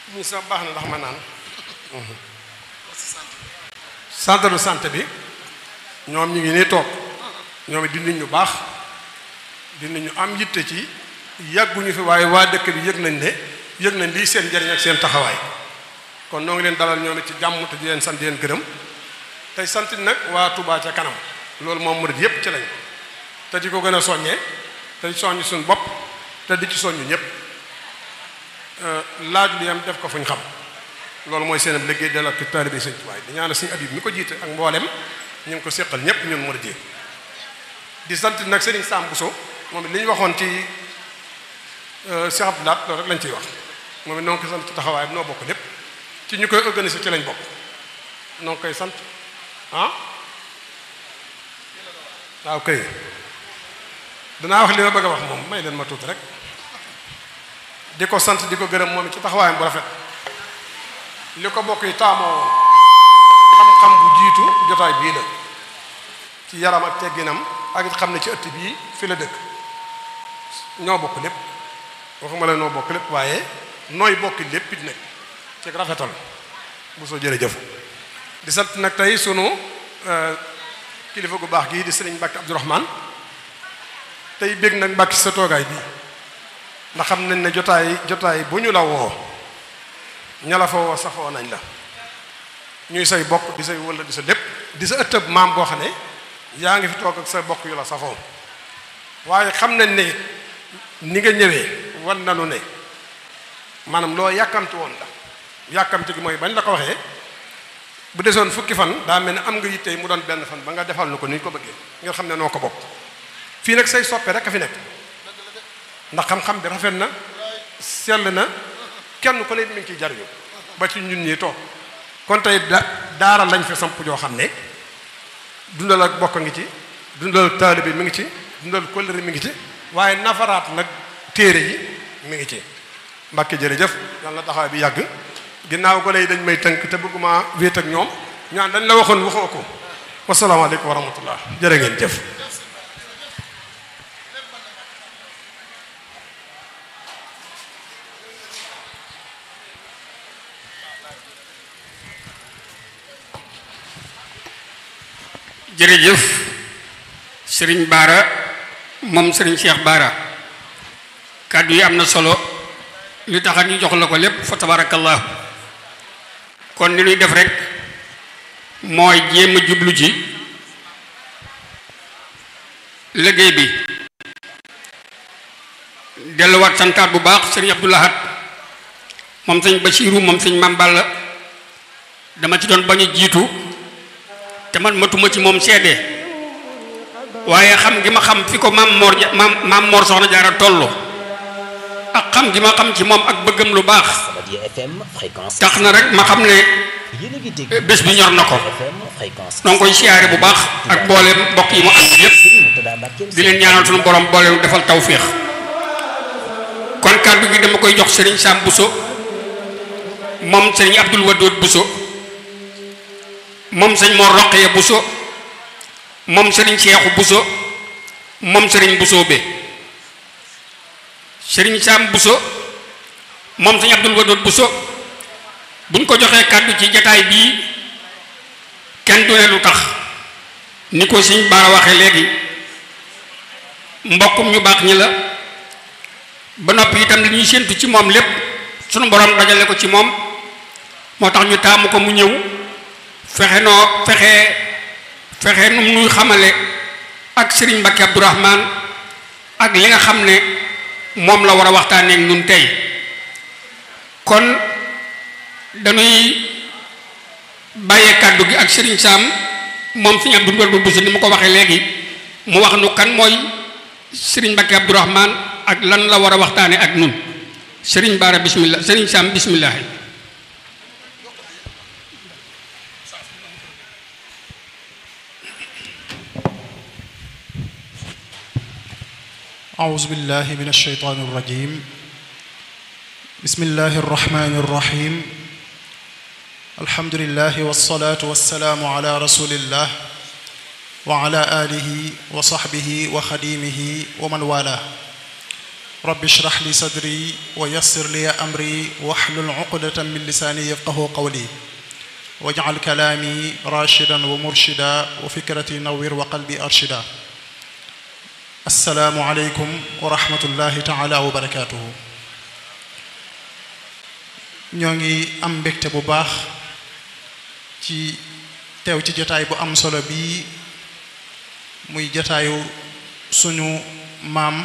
ñu sax baax na ndax ma naan centre de santé bi ñoom ñu ngi nii toog ñoom it di nit ñu baax di nit ñu am yitte ci yàgguñu fi waaye waa dëkk bi yëg nañ ne yëg nañ lii seen njariñ ak seen taxawaay kon noo ngi leen dalal ñoom it ci jàmm te di leen sant di leen gërëm tey sant nag waa Touba ca kanam loolu moom murid yépp ci lañ te di ko gën a soññee te di soññ suñu bopp te di ci soññu ñëpp laaj li am def ko fuñ xam loolu mooy seen liggéey delloo ak taalibe Sëñ Tuubaa di ñaanal Sëñ Abib mi ko jiite ak mboolem ñu ngi ko séqal ñëpp ñun murid yi di sant nag Serigne Sam Bousso moom it li ñu waxoon ci Cheikh Abdoulaye loolu rek lañ ciy wax moom it noo ngi koy sant ci taxawaay bi noo bokk lépp ci ñu koy organiser ci lañ bokk noo ngi koy sant ah waaw kay danaa wax li ma bëgg a wax moom may leen ma tuuti rek di ko sant di ko gërëm moom ci taxawaayam bu rafet li ko bokk yi taamoo xam-xam bu jiitu jotaay bii la ci yaram ak tegginam ak it xam ne ci ëtt bii fi la dëkk ñoo bokk lépp waxuma la noo bokk lépp waaye nooy bokki lépp it nag ci rafetal bu soo jërëjëf di sant nag tey sunu kilifa gu baax gii di sëriñ Mbàkke Abdourahman tey bég nag Mbàkke sa toogaay bii ndax xam nañ ne jotaay jotaay bu ñu la woo ña la fa woo safoo nañ la ñuy say bokk di say wala di sa lépp di sa ëttëb maam boo xam ne yaa ngi fi toog ak sa bokk yu la safoo waaye xam nañ ne ni nga ñëwee wan nanu ne maanaam loo yàkkamti woon la yàkkamti gi mooy bañ la ko waxee bu desoon fukki fan daa mel ne am nga yittey mu doon benn fan ba nga defal nu ko ni ñu ko bëggee ngeen xam ne noo ko bokk fii nag say soppe rek a fi nekk ndax xam-xam bi rafet na sell na kenn ku ne mi ngi ciy jariñu ba ci ñun ñii toog kon tey da daara lañ fi samp joo xam ne dundal ak bokk ngi ci dundal ak taalibe mi ngi ci dundal kóllëre mi ngi ci waaye nafaraat nag téere yi mi ngi ci mbàkke jërëjëf yàlla na taxawaay bi yàgg ginnaaw ko lay dañ may tënk te bëgguma wéet ak ñoom ñaan dañ la waxoon waxoo ko wasalaamaaleykum wa rahmatullah jërë ngeen jëf jërëjëf sëriñ Baara moom sëriñ Cheikh Baara kàddu yi am na solo li tax ñu jox la ko lépp fa tabarakallahu kon li ñuy def rek mooy jéem a jublu ci liggéey bi delluwaat santaat bu baax sëriñ Abdou Lahad moom sëñ Basiiru moom sëñ Mam Balla dama ci doon bañ a jiitu te man matuma ci moom seede waaye xam gi ma xam fi ko maam Mor maam maam Mor soxna jaara toll ak xam gi ma xam ci moom ak bëggam lu baax tax na rek ma xam ne bés bi ñor na ko noo ngi koy siyaare bu baax ak booleem mbokk yi mu ànd yépp di leen ñaanal suñu borom booleem defal tawféex kon kàddu gi dama koy jox Serigne Sam Bousso moom Serigne Abdoul Wadoud Bousso moom sëñ Mor Roqaya Bousso moom sëriñ Seexu Bousso moom sëriñ Bousso be sëriñ Sam Bousso moom sëñ Abdul Wadoud Bousso buñ ko joxee kàddu ci jataay bii kenn du ne lu tax ni ko sëñ Baara waxee léegi mbokkum ñu baax ñi la ba noppi itam li ñuy séentu ci moom lépp sunu borom dajale ko ci moom moo tax ñu taamu ko mu ñëw fexe noo fexe fexe nu nuy xamale ak Serigne Mbacke Abdourahman ak li nga xam ne moom la war a waxtaanee ak ñun tey kon dañuy bàyyee kàddu gi ak Serigne Sam moom Serigne Abdou Wadoud Bousso ni ma ko waxee léegi mu wax nu kan mooy Serigne Mbacke Abdourahman ak lan la war a waxtaanee ak ñun Serigne Bara bismillah Serigne Sam bismillah. أعوذ بالله من الشيطان الرجيم بسم الله الرحمن الرحيم الحمد لله والصلاة والسلام على رسول الله وعلى آله وصحبه وخديمه ومن والاه rabbi shrah li sadri wa yassir li amri wahlul uqdatan min lisaani yafqahu qawli waj'al kalaami rashidan wa murshida wa fikrati nawwir wa qalbi arshida assalaamu aleykum wa rahmatullahi taala wa barakaatuhu ñoo ngi am mbégte bu baax ci teew ci jataay bu am solo bii muy jataayu suñu maam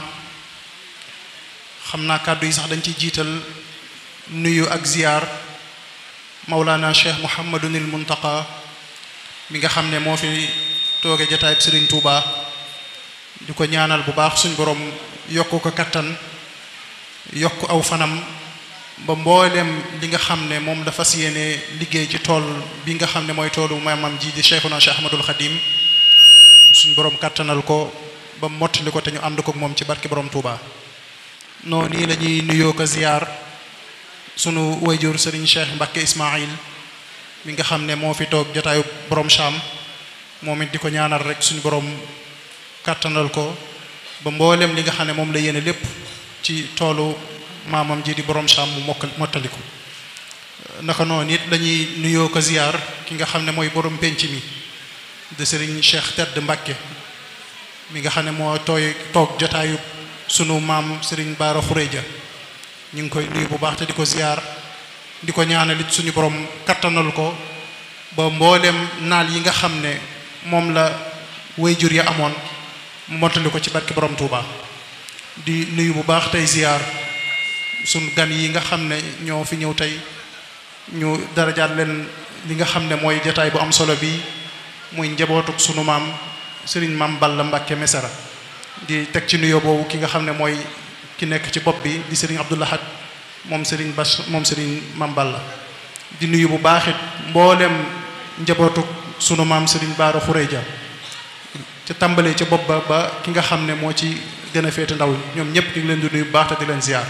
xam naa kàddu yi sax dañ ci jiital nuyu ak ziyaar Mawlana Cheikh Mouhamadunil Muntaqa mi nga xam ne moo fi tooge jataayub Serigne Touba di ko ñaanal bu baax suñ borom yokk ko kattan yokk aw fanam ba mboolem li nga xam ne moom la fas yéene liggéey ci tool bi nga xam ne mooy toolu maamam ji di Cheikhuna Cheikh Ahmadul Khadim suñ borom kattanal ko ba mottali ko te ñu ànd ko moom ci barki borom Touba. noonu nii la ñuy nuyoo ko ziyaar sunu wayjur Serigne Cheikh Mbacke Ismaïl mi nga xam ne moo fi toog jotaayu borom Cham moom it di ko ñaanal rek suñu borom kattanal ko ba mboolem li nga xam ne moom la yéene lépp ci toolu maamam ji di borom Cham mu mokk mottali ko naka noonu it lañuy nuyoo ko ziyaar ki nga xam ne mooy borom penc mi de Serigne Cheikh Tedd Mbacke mi nga xam ne moo tooy toog jotaayu sunu maam Serigne Baara Xureja ñu ngi koy nuyu bu baax te di ko ziyaar di ko ñaanalit suñu borom kattanal ko ba mboolem naal yi nga xam ne moom la wayjur ya amoon mu mottali ko ci barki borom Touba di nuyu bu baax tey ziyaar sunu gan yi nga xam ne ñoo fi ñëw tey ñu darajaat leen li nga xam ne mooy jataay bu am solo bi muy njabootuk sunu maam Serigne maam Balla Mbacke Mesara di teg ci nuyoo boobu ki nga xam ne mooy ki nekk ci bopp bi di Serigne Abdou Lahad moom Serigne Bas moom Serigne Mame Balla di nuyu bu baaxit mboolem njabootu sunu maam Serigne Baara Xureja ca tàmbalee ca bopp ba ba ki nga xam ne moo ci gën a féete ndaw ñoom ñëpp ñu ngi leen di nuyu bu baax te di leen ziar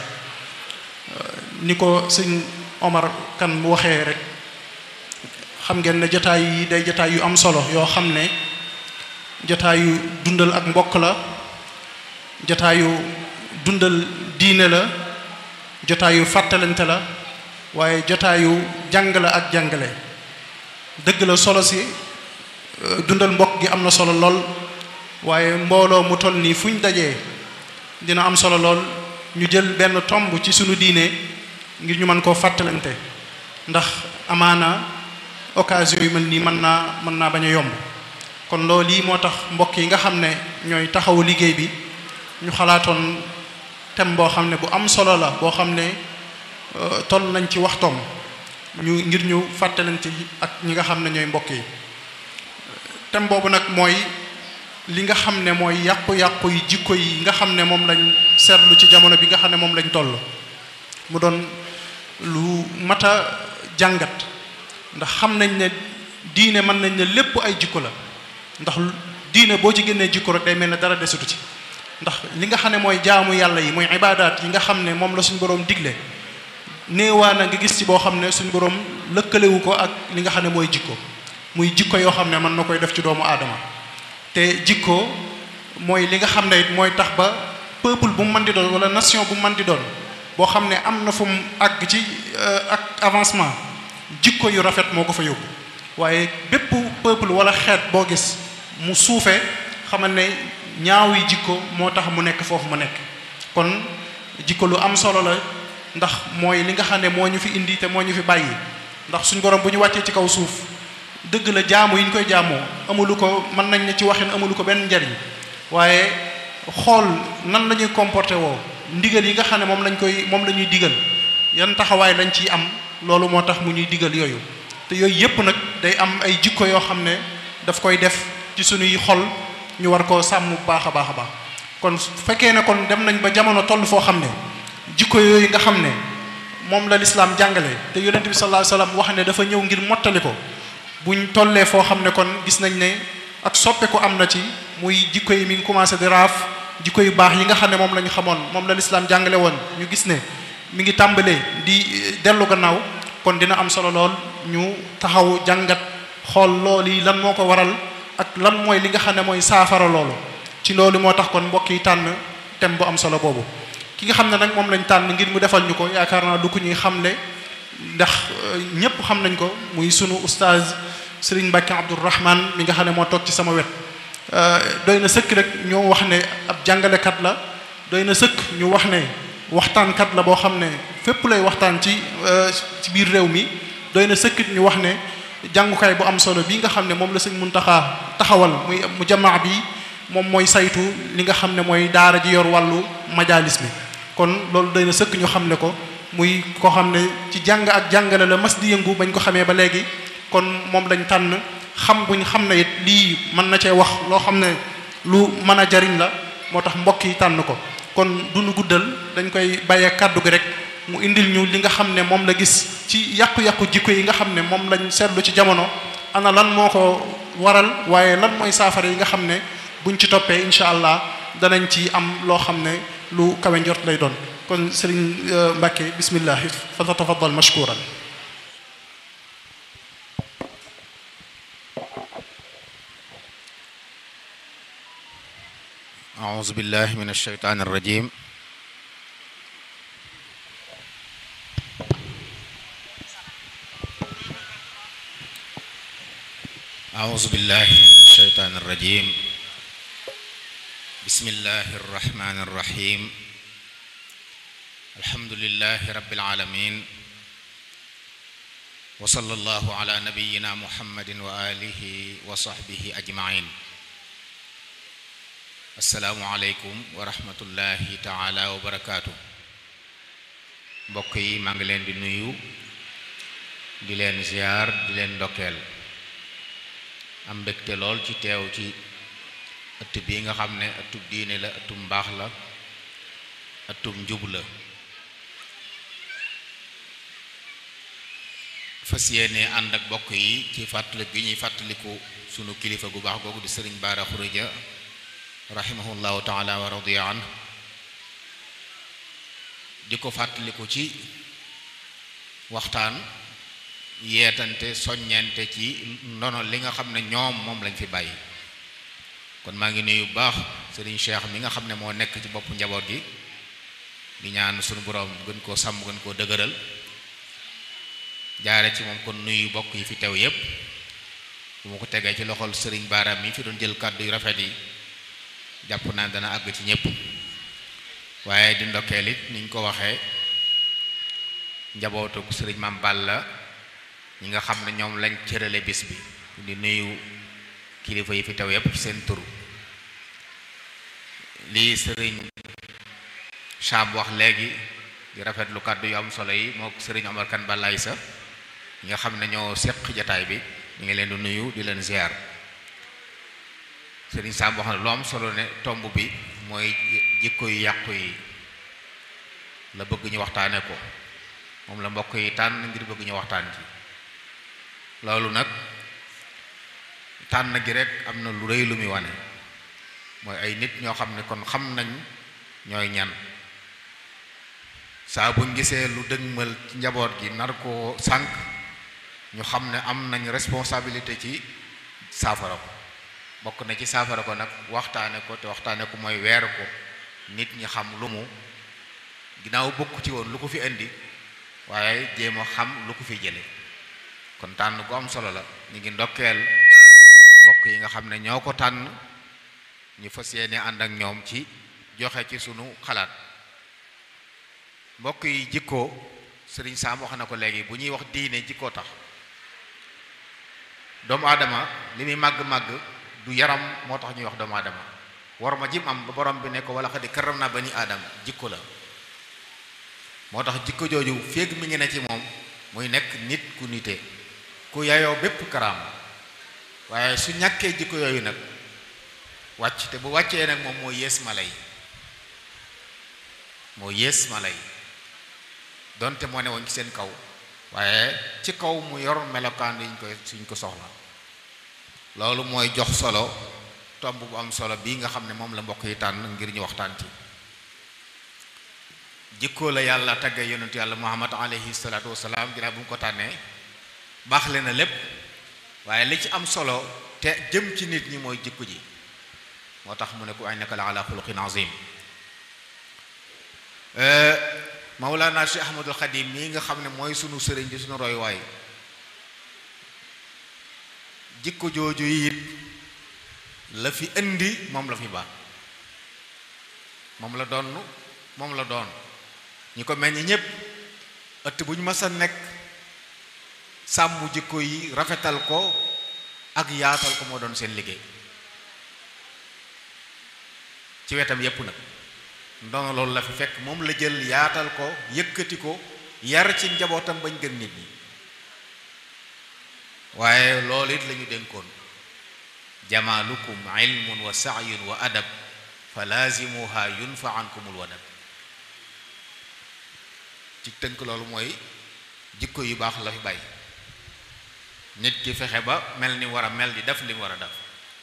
ni ko sëñ Omar kan waxee rek xam ngeen ne jataay yi day jataay yu am solo yoo xam ne jataayu dundal ak mbokk la jotaayu dundal diine la jotaayu fàttalante la waaye jotaayu jàng la ak jàngale dëgg la solo si dundal mbokk gi am na solo lool waaye mbooloo mu toll nii fu ñu dajee dina am solo lool ñu jël benn tomb ci sunu diine ngir ñu mën koo fàttalante ndax amaana occasion yu mel nii mën naa mën naa bañ a yomb kon loolu lii moo tax mbokk yi nga xam ne ñooy taxawu liggéey bi ñu xalaatoon thème boo xam ne bu am solo la boo xam ne toll nañ ci waxtoom ñu ngir ñu fàttalante ak ñi nga xam ne ñooy mbokk yi thème boobu nag mooy li nga xam ne mooy yàqu-yàqu yi jikko yi nga xam ne moom lañ seetlu ci jamono bi nga xam ne moom lañ toll mu doon lu mat a jàngat ndax xam nañ ne diine mën nañ ne lépp ay jikko la ndax diine boo ci génnee jikko rek day mel ne dara desutu ci ndax li nga xam ne mooy jaamu yàlla yi mooy ibaadaat yi nga xam ne moom la suñu boroom digle néewaa na nga gis ci boo xam ne suñu boroom lëkkalewu ko ak li nga xam ne mooy jikko muy jikko yoo xam ne mën na koy def ci doomu aadama te jikko mooy li nga xam ne it mooy tax ba peuple bu mu mën di doon wala nation bu mu mën di doon boo xam ne am na fu mu àgg ci ak avancement jikko yu rafet moo ko fa yóbbu waaye bépp peuple wala xeet boo gis mu suufee xamal ne ñaaw yi jikko moo tax mu nekk foofu mu nekk kon jikko lu am solo la ndax mooy li nga xam ne moo ñu fi indi te moo ñu fi bàyyi ndax suñ borom bu ñu wàccee ci kaw suuf dëgg la jaamu yi ñu koy jaamoo amulu ko mën nañ ne ci waxin amulu ko benn njariñ waaye xool nan la ñuy comporté woo ndigal yi nga xam ne moom lañ koy moom la ñuy digal yan taxawaay lañ ciy am loolu moo tax mu ñuy digal yooyu te yooyu yépp nag day am ay jikko yoo xam ne daf koy def ci suñuy xol ñu war koo sàmm bu baax a baax a baax kon su fekkee ne kon dem nañ ba jamono toll foo xam ne jikko yooyu nga xam ne moom la lislaam jàngale te yonent bi sallallahu alayhi wasallam wax ne dafa ñëw ngir mottali ko buñ tollee foo xam ne kon gis nañ ne ak soppeeku am na ci muy jikko yi mi ngi commencé di raaf jikko yu baax yi nga xam ne moom la ñu xamoon moom la lislaam jàngale woon ñu gis ne mi ngi tàmbalee di dellu gannaaw kon dina am solo lool ñu taxaw jàngat xool loolu yi lan moo ko waral ak lan mooy li nga xam ne mooy saafara loolu ci loolu moo tax kon mbokk yi tànn thème bu am solo boobu ki nga xam ne nag moom lañ tànn ngir mu defal ñu ko yaakaar naa du ko ñuy xamle ndax ñépp xam nañ ko muy sunu oustaz Serigne Mbacke Abdourahman mi nga xam ne moo toog ci sama wet doy na sëkk rek ñu wax ne ab jàngalekat la doy na sëkk ñu wax ne waxtaankat la boo xam ne fépp lay waxtaan ci ci biir réew mi doy na sëkk ñu wax ne jàngukaay bu am solo bii nga xam ne moom la sëñ Muntaxa taxawal muy mu jamaa bi moom mooy saytu li nga xam ne mooy daara ji yor wàllu majalis bi kon loolu doy na sëkk ñu xam ne ko muy koo xam ne ci jàng ak jàngale la mas di yëngu bañ ko xamee ba léegi kon moom lañ tànn xam buñ xam ne it lii mën na cee wax loo xam ne lu mën a jariñ la moo tax mbokk yi tànn ko kon duñu guddal dañ koy bàyyee kàddu gi rek mu indil ñu li nga xam ne moom la gis ci yàqu-yàqu jikko yi nga xam ne moom lañ seetlu ci jamono ana lan moo ko waral waaye lan mooy saafara yi nga xam ne buñ ci toppee incha allah danañ ci am loo xam ne lu kawe njort lay doon kon sëriñ Mbacke bismillah fa tatafaddal mashkuran أعوذ بالله من الشيطان الرجيم أعوذ بالله من الشيطان الرجيم بسم الله الرحمن الرحيم الحمد لله رب العالمين وصلى الله على نبينا محمد وآله وصحبه أجمعين asalaamualeykum wa rahmatullahi taala wa barakaatu mbokk yi maa ngi leen di nuyu di leen ziar di leen ndokkeel am mbégte lool ci teew ci ëtt bii nga xam ne ëttub diine la ëttub mbaax la ëttub njub la fas yéene ànd ak mbokk yi ci fàttali gi ñuy fàttaliku sunu kilifa gu baax googu di sëriñ Baara Xurija rahimahullahu taala wa radiya an di ko fàttaliku ci waxtaan yeetante soññente ci ndono li nga xam ne ñoom moom lañ fi bàyyi kon maa ngi nuyu baax sëriñ Cheikh mi nga xam ne moo nekk ci boppu njaboot gi di ñaan sunu borom gën koo sàmm gën koo dëgëral jaare ci moom kon nuyu bokk yi fi teew yépp bu ma ko tegee ci loxol sëriñ Baaraam mi fi doon jël kàddu yu rafet yi jàpp naa dana àgg ci ñëpp waaye di ndokkeel it niñ ko waxee njabootu sëriñ Maam Balla ñi nga xam ne ñoom lañ cërale bis bi di nuyu kilifa yi fi teew yépp ci seen turu lii sëriñ Cham wax léegi di rafetlu kàddu yu am solo yi moo sëriñ Omar Kan Balaay sa ñi nga xam ne ñoo seq jataay bi ñu ngi leen di nuyu di leen ziar sëriñ Sam wax na lu am solo ne tomb bi mooy jikko yu yàqu yi la bëgg ñu waxtaane ko moom la mbokk yi tànn ngir bëgg ñu waxtaan ci loolu nag tànn gi rek am na lu rëy lu muy wane mooy ay nit ñoo xam ne kon xam nañ ñooy ñan saa buñ gisee lu dëgmal ci njaboot gi nar koo sànq ñu xam ne am nañ responsabilité ci saafara ko bokk na ci saafara ko nag waxtaane ko te waxtaane ko mooy weer ko nit ñi xam lu mu ginnaaw bokk ci woon lu ko fi indi waaye jéem a xam lu ko fi jële kon tànn gu am solo la ñu ngi ndokkeel bokk yi nga xam ne ñoo ko tànn ñu fas yéene ànd ak ñoom ci joxe ci sunu xalaat mbokk yi jikkoo sëriñ Saam wax na ko léegi bu ñuy wax diine jikkoo tax doomu aadama li muy màgg-màgg du yaram moo tax ñuy wax doomu aadama war ma jim am ba borom bi ne ko wala xadi karam naa bani aadama jikko la moo tax jikko jooju féeg mi ngi ne ci moom muy nekk nit ku nite ku yayoo bépp karaam waaye su ñàkkee jikko yooyu nag wàcc te bu wàccee nag moom moo yées mala yi moo yées mala yi donte moo ne woon ci seen kaw waaye ci kaw mu yor melokaan yi ñu koy suñ ko soxla loolu mooy jox solo tomb bu am solo bii nga xam ne moom la mbokk yi tànn ngir ñu waxtaan ci jikkoo la yàlla tagge yonentu yàlla muhammad alayhi salaatu wasalaam ginnaaw bu mu ko tànnee baaxle na lépp waaye li ci am solo te jëm ci nit ñi mooy jikko ji moo tax mu ne ko innaka la ala xuluqin azim Mawlana Cheikh Ahmadul Khadim mii nga xam ne mooy sunu sëriñ di sunu royuwaay jikko jooju it la fi indi moom la fi baax moom la doon moom la doon ñi ko meññ ñépp ëtt bu ñu mës a nekk sàmm jikko yi rafetal ko ak yaatal ko moo doon seen liggéey ci wetam yépp nag ndono loolu la fi fekk moom la jël yaatal ko yëkkati ko yar ci njabootam bañ gën nit ñi waaye loolu it la ñu dénkoon jamaalukum ilmun wa saayun wa adab fa laazimuha yunfa ankumul wadab ci tënk loolu mooy jikko yu baax la fi bàyyi nit ki fexe ba mel ni war a mel di def li mu war a def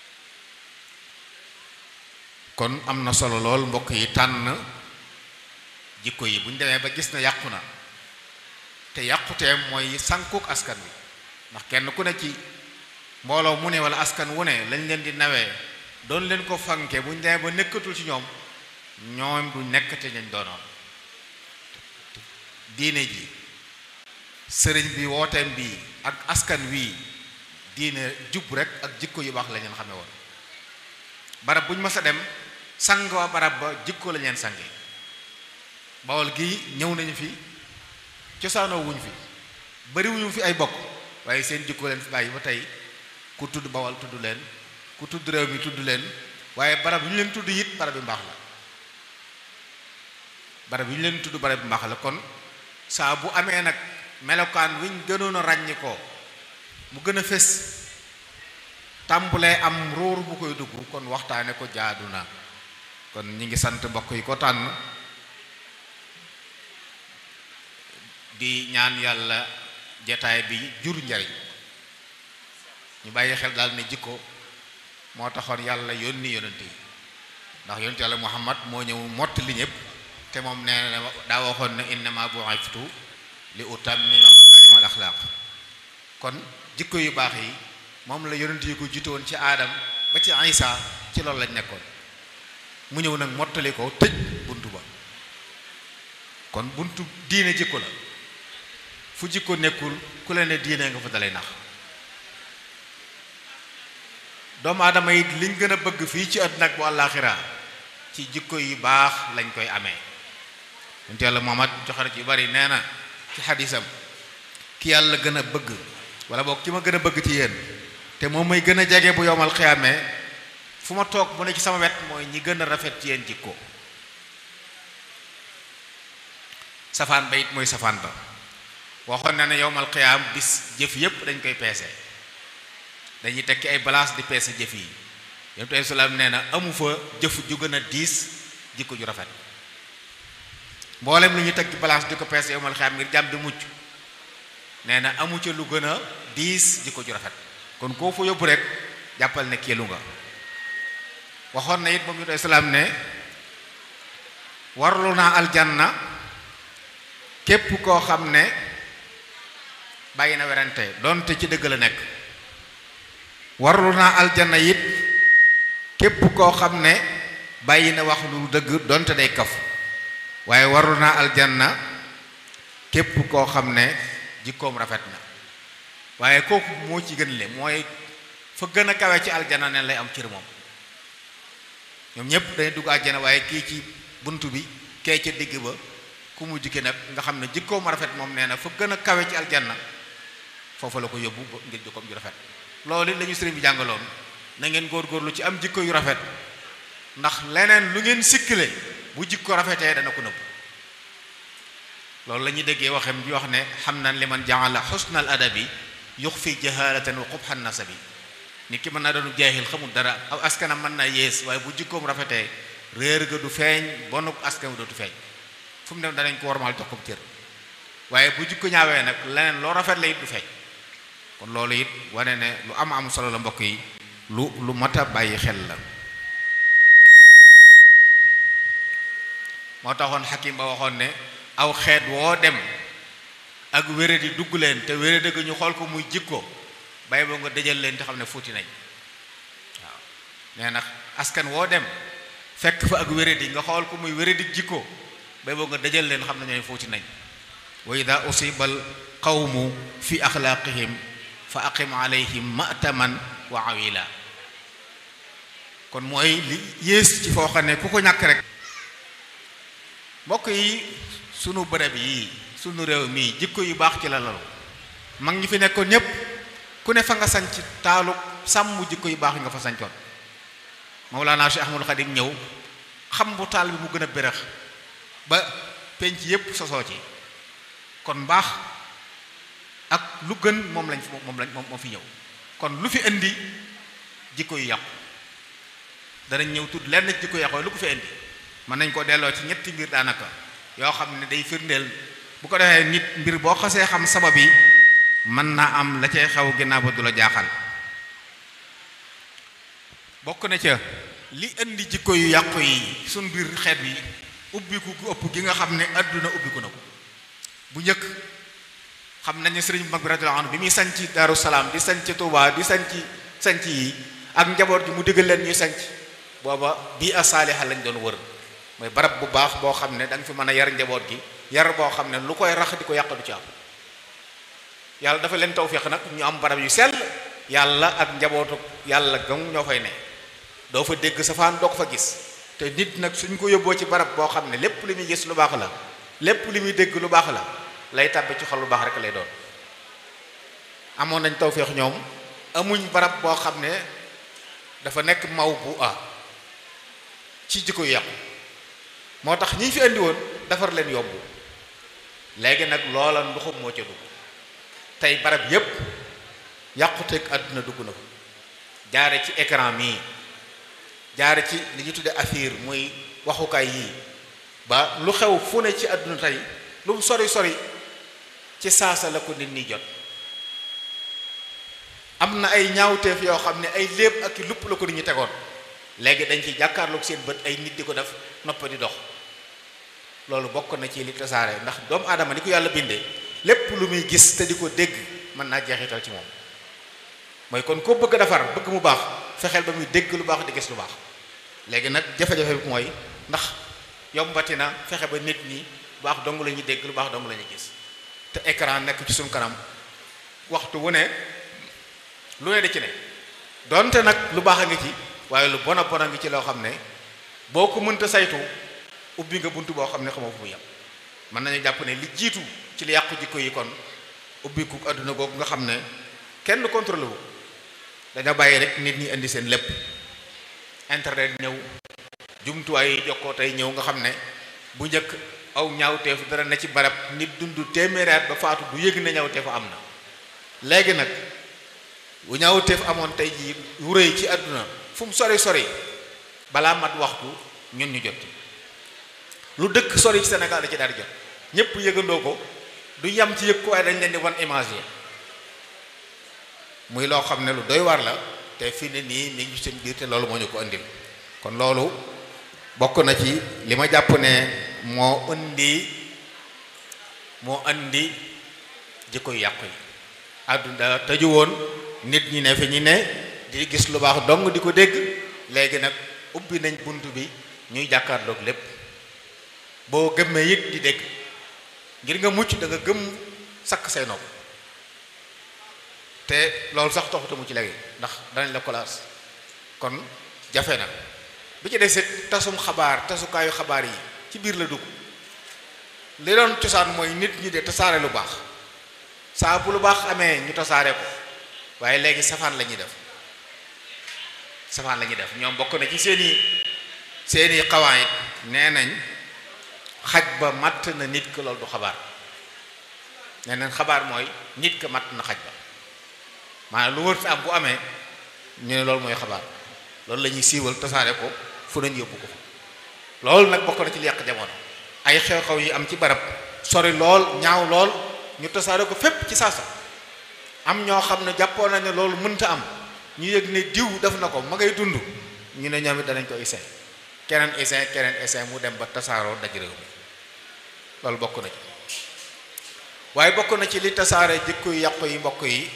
kon am na solo lool mbokk yi tànn jikko yi bu ñu demee ba gis na yàqu na te yàquteem mooy sànkuk askan wi ndax kenn ku ne ci mbooloo mu ne wala askan wu ne lañ leen di nawee doon leen ko fanke bu ñu demee ba nekkatul ci ñoom ñoom du nekk te ñañ doonoon diine ji sëriñ bi wooteem bi ak askan wi diine jub rek ak jikko yu baax la leen xamee woon barab bu ñu mës a dem sang waa barab ba jikko la leen sange bawol gi ñëw nañu fi cosaanoo wuñ fi bariwuñu fi ay bokk waaye seen jikko leen fi bàyyi ba tey ku tudd bawol tudd leen ku tudd réew mi tudd leen waaye barab yu ñu leen tudd it barab bi mbaax la barab yu ñu leen tudd barab bi mbaax la kon saa bu amee nag melokaan wiñ gënoon a ràññi ko mu gën a fés tàmbulee am róor bu koy dugg kon waxtaane ko jaadu na kon ñi ngi sant mbokk yi ko tànn di ñaan yàlla jataay bi jur njariñ ñu bàyyi xel daal ne jikko moo taxoon yàlla yónni yonent yi ndax yonent yàlla muhammad moo ñëw mott li ñëpp te moom nee na daa waxoon ne innama bu'ithtu li utammima makarim al axlaaq kon jikko yu baax yi moom la yonent yi ko jiitoon ci aadam ba ci isa ci loolu lañ nekkoon mu ñëw nag mottali ko tëj buntu ba kon buntu diine jikko la fu jikko nekkul ku leen ne diine nga fa dalay nax doomu aadama yi liñ gën a bëgg fii ci àddina ak bu àllaaxira ci jikko yu baax lañ koy amee yonent yàlla Muhammad joxar ci bari nee na ci xadisam ki yàlla gën a bëgg wala boog ki ma gën a bëgg ci yéen te moom may gën a jege bu yowmal xiyaamee fu ma toog mu ne ci sama wet mooy ñi gën a rafet ci yéen jikko safaan ba it mooy safaan ba waxoon na ne yowmal xiyaam bis jëf yépp dañ koy peese dañuy tekki ay balance di peese jëf yi yonent ay salaam nee na amu fa jëf ju gën a diis jikko ju rafet mboolem lu ñu tekki balance di ko peese yowmal xiyaam ngir jàmm di mucc nee na amu ca lu gën a diis jikko ju rafet kon koo fa yóbbu rek jàppal ne kéelu nga waxoon na it moom yonent ay salaam ne warlu naa aljanna képp koo xam ne bàyyi na werante donte ci dëgg la nekk warlu naa aljanna it képp koo xam ne bàyyi na wax lu dëgg donte day kaf waaye warlu naa aljanna képp koo xam ne jikkoom rafet na waaye kooku moo ci gën le mooy fa gën a kawe ci aljanna ne lay am cër moom ñoom ñépp dañuy dugg aljana waaye kii ci bunt bi kee ca digg ba ku mu jikki nag nga xam ne jikkoom rafet moom nee na fa gën a kawe ci aljanna foofu la ko yóbbu ba ngir jikkoom ju rafet loolu la ñu sëriñ bi jàngaloon na ngeen góorgóorlu ci am jikko yu rafet ndax leneen lu ngeen sikkile bu jikko rafetee dana ko nëbb loolu la ñuy déggee waxem ji wax ne xam na li man jaala xusnal adabi yux fi jahalatan wa qubhan nasabi nit ki mën naa doonu jaahil xamul dara aw askanam mën naa yées waaye bu jikkoom rafetee réer ga du feeñ bonuk askan dootu feeñ fu mu dem danañ ko warmal jox ko cër waaye bu jikko ñaawee nag leneen loo rafet la it du feeñ kon loolu it wane ne lu am am solo la mbokk yi lu lu mat a bàyyi xel la moo taxoon xakim ba waxoon ne aw xeet woo dem ak wéradi dugg leen te wéradi ga ñu xool ko muy jikko bay boo nga dëjal leen te xam ne fuuti nañ waaw nee na askan woo dem fekk fa ak wéradi nga xool ko muy wéradi jikko bay boo nga dajal leen xam ne ñooy fóoti nañ wa ida usiba al qawmu fi axlaaqihim fa aqim alayhim mataman wa awila kon mooy li yées ci foo xam ne ku ko ñàkk rek mbokk yi sunu bërëb yi sunu réew mii jikko yu baax ci la lalu mag ñi fi nekkoon ñépp ku ne fa nga sanc taalu sàmm jikko yu baax yi nga fa sancoon Mawlana Cheikh Ahmadul Xadim ñëw xam bu taal bi mu gën a bérax ba penc yépp sosoo ci kon mbaax ak lu gën moom lañ moom lañ moom fi ñëw kon lu fi indi jikko yu yàqu danañ ñëw tudd lenn ci jikko yu yàqu lu ko fi indi mën nañ ko delloo ci ñetti mbir daanaka yoo xam ne day firndeel bu ko defee nit mbir boo xasee xam sabab yi mën naa am la cay xew ginnaaw ba du la jaaxal bokk na ca li indi jikko yu yàqu yi suñ biir xeet bi ubbiku gu ëpp gi nga xam ne àdduna ubbiku na ko bu njëkk xam nañu sëriñ mag bi radiyallahu anhu bi muy sanc Daaru Salaam di sanc Tuubaa di sanc sanc yi ak njaboot gi mu digal leen ñuy sanc booba bii a saaliha lañ doon wër mooy barab bu baax boo xam ne da nga fi mën a yar njaboot gi yar boo xam ne lu koy rax di ko yàq du ci am yàlla dafa leen tawfiq nag ñu am barab yu sell yàlla ak njabootu yàlla gam ñoo fay ne doo fa dégg safaan doo ko fa gis te nit nag suñ ko yóbboo ci barab boo xam ne lépp li muy gis lu baax la lépp li muy dégg lu baax la lay tàbbi ci xol lu baax rek lay doon amoon nañ tawfiq ñoom amuñ barab boo xam ne dafa nekk maw bu a ci jikko yu yàqu moo tax ñi fi andi woon defar leen yomb léegi nag loola nduxum moo ca dugg tey barab yépp yàquteeg àdduna dugg na ko jaare ci écran mii jaare ci li ñu tudde affaire muy waxukaay yii ba lu xew fu ne ci àdduna tey lu mu sori sori ci saasa la ko nit ñi jot am na ay ñaawteef yoo xam ne ay léeb ak i lupp la ko nit ñi tegoon léegi dañ ci jàkkaarloog seen bët ay nit di ko def noppa di dox loolu bokk na ci li tasaare ndax doomu aadama ni ko yàlla bindee lépp lu muy gis te di ko dégg mën naa jeexital ci moom mooy kon ko bëgg a defar bëgg mu baax fexeel ba muy dégg lu baax di gis lu baax léegi nag jafe-jafe bi mooy ndax yombati na fexe ba nit ñi lu baax dong la ñuy dégg lu baax dong la ñuy gis te écran nekk ci suñu kanam waxtu wu ne lu ne di ci ne donte nag lu baax a ngi ci waaye lu bon a bon a ngi ci loo xam ne boo ko mënta saytu ubbi nga bunt boo xam ne xamoo fu mu yem mën nañu jàpp ne li jiitu ci li yàqu jikko yi kon ubbiku àdduna googu nga xam ne kenn contrôlé wu dañoo bàyyi rek nit ñi indi seen lépp internet ñëw jumtuwaay yi jokkoo tey ñëw nga xam ne bu njëkk aw ñaawteef dara na ci barab nit dund téeméeri at ba faatu du yëg ne ñaawteef am na léegi nag bu ñaawteef amoon tey jii wu rëy ci àdduna fu mu sori sori balaa mat waxtu ñun ñu jot lu dëkk sori ci Sénégal da ci daal di jot ñépp yëgandoo ko du yam ci yëg ko waaye dañ leen di wan image yi muy loo xam ne lu doy war la te fi ne nii mi ngi seen biir te loolu moo ñu ko indil kon loolu bokk na ci li ma jàpp ne moo indi moo indi jikko yu yàqu yi àdduna tëju woon nit ñi ne fi ñi ne di gis lu baax dong di ko dégg léegi nag ubbi nañ bunt bi ñuy jàkkaarloog lépp boo gëmmee it di dégg ngir nga mucc da nga gëm sakk say nopp te loolu sax taxuta mu ci léegi ndax danañ la kolaas kon jafe na bi ci desit tasum xabaar tasukaayu xabaar yi ci biir la dugg li doon cosaan mooy nit ñi de tasaare lu baax saa bu lu baax amee ñu tasaare ko waaye léegi safaan la ñuy def safaan la ñuy def ñoom bokk na ci seeni seeni xawaayit nee nañ xaj ba matt na nit ko loolu du xabaar nee nañ xabaar mooy nit ko matt na xaj ba maanaam lu wër fi am bu amee ñu ne loolu mooy xabaar loolu la ñuy siiwal tasaare ko fu nañ yóbbu ko loolu nag bokk na ci li yàq jamono ay xew-xew yi am ci barab sori lool ñaaw lool ñu tasaare ko fépp ci saasa am ñoo xam ne jàppoon nañ ne loolu mënta am ñu yëg ne diw def na ko ma ngay dund ñu ne ñoom it danañ ko essayer keneen essayer keneen essayer mu dem ba tasaaroo daj réew mi loolu bokk na ci waaye bokk na ci li tasaare jikko yu yàqu yi mbokk yi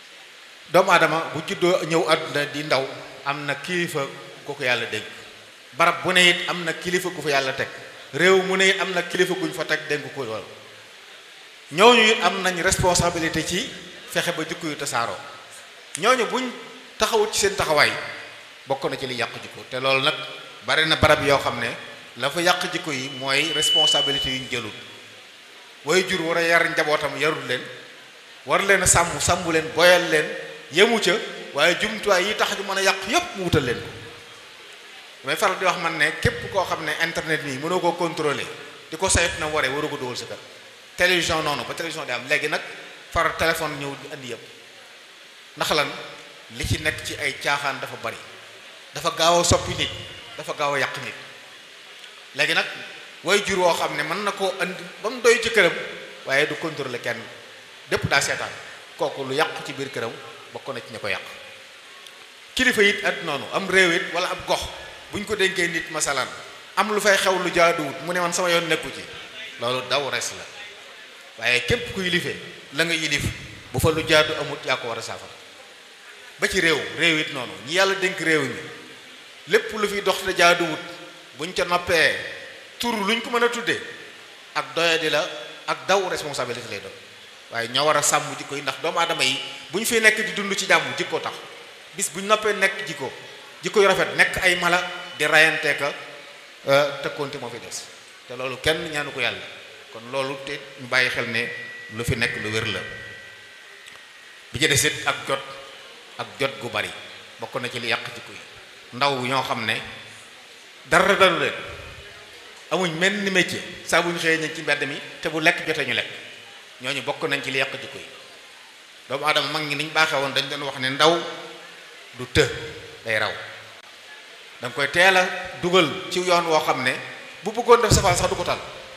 doomu aadama bu juddoo ñëw àdduna di ndaw am na kilifa ko ko yàlla dégg barab bu ne it am na kilifa gu fa yàlla teg réew mu ne it am na kilifa guñ fa teg dénk ko lool ñooñu it am nañ responsabilité ci fexe ba jikko yu tasaaroo ñooñu buñ taxawut ci seen taxawaay bokk na ci li yàq jikko te loolu nag bari na barab yoo xam ne la fa yàq jikko yi mooy responsabilité yu ñu jëlul way jur war a yar njabootam yarul leen war leen a sàmm sàmm leen boyal leen yemu ca waaye jumtuwaay yi tax ñu mën a yàq yépp mu wutal leen ko damay faral di wax man ne képp koo xam ne internet nii mënoo koo contrôler di ko saytu na waree waroo ko dugal sa kër télévision noonu ba télévision di am léegi nag far téléphone ñëw di andi yëpp ndax lan li ci nekk ci ay caaxaan dafa bari dafa gaaw a soppi nit dafa gaaw a yàq nit léegi nag way jur woo xam ne mën na koo andi ba mu doy ci këram waaye du contrôler kenn dépp daa seetaan kooku lu yàqu ci biir këram bokk na ci ña ko yàq kilifa it at noonu am réew it wala ab gox bu ñu ko dénkee nit masalan am lu fay xew lu jaaduwut mu ne man sama yoon nekku ci loolu daw res la waaye képp ku yilifee la nga yilif bu fa lu jaadu amut yaa ko war a saafara ba ci réew réew it noonu ñi yàlla dénk réew mi lépp lu fi dox te jaaduwut buñ ca noppee tur luñ ko mën a tuddee ak doyadi la ak daw responsabilité lay doon waaye ñoo war a sàmm jikko yi ndax doomu aadama yi bu ñu fi nekk di dund ci jàmm jikko tax bis bu ñu noppee nekk jikko jikko yu rafet nekk ay mala di rayante ka tëkkoonte moo fi des te loolu kenn ñaanu ko yàlla kon loolu te ñu bàyyi xel ne lu fi nekk lu wér la bi ci des it ak jot ak jot gu bari bokk na ci li yàq jikko yi ndaw ñoo xam ne dara dalu leen amuñ mel ni métier saa bu ñu xëyee ñu ci mbedd mi te bu lekk jotee ñu lekk ñooñu bokk nañ ci li yàq jikko yi doomu aadama mag ñi niñ baaxee woon dañ doon wax ne ndaw du të day raw da nga koy teel a dugal ci yoon woo xam ne bu bëggoon def safaan sax du ko tal